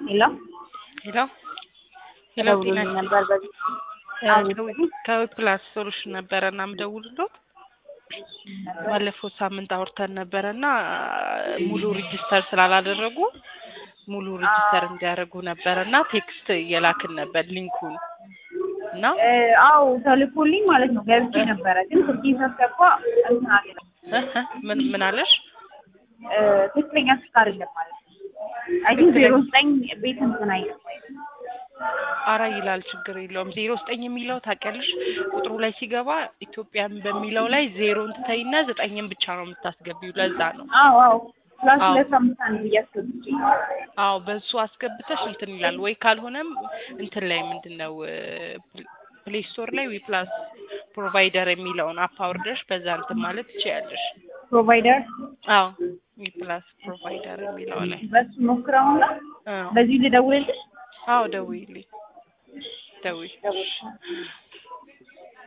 ሄሎ ሄሎ ሄሎ ደውሎልኝ ጤና ነበር በዚህ ከዊፕላስ ሶሉሽን ነበረ እና ምደውልሎት ባለፈው ሳምንት አውርተን ነበረ እና ሙሉ ሪጅስተር ስላላደረጉ ሙሉ ሪጅስተር እንዲያደርጉ ነበረ እና ቴክስት እየላክን ነበር ሊንኩን እና እ አዎ ተልኮልኝ ማለት ነው ገብቼ ነበረ ግን ስልኬን ሳስገባ እንትን አለ እ እ ምን ምን አለሽ? እ ትክክለኛ ስልክ አይደለም ማለት ነው አይ ቲንክ ዜሮ ዘጠኝ ቤት እንትን አይልም አራ ይላል ችግር የለውም። ዜሮ ዘጠኝ የሚለው ታውቂያለሽ፣ ቁጥሩ ላይ ሲገባ ኢትዮጵያን በሚለው ላይ ዜሮን ትተይና ዘጠኝን ብቻ ነው የምታስገቢው። ለዛ ነው። አዎ አዎ ፕላስ አዎ። ሁለት አምስት አንድ ብዬ አስገብቼ አዎ በሱ አስገብተሽ እንትን ይላል ወይ ካልሆነም እንትን ላይ ምንድን ነው ፕሌይ ስቶር ላይ ዊፕላስ ፕሮቫይደር የሚለውን አፕ አውርደሽ በዛ እንትን ማለት ትችያለሽ። ፕሮቫይደር አዎ ዊፕላስ ፕሮቫይደር የሚለው ላይ በሱ ሞክረውና አዎ በዚህ ልደውልልሽ አዎ ደውይልኝ ደውይ ደውል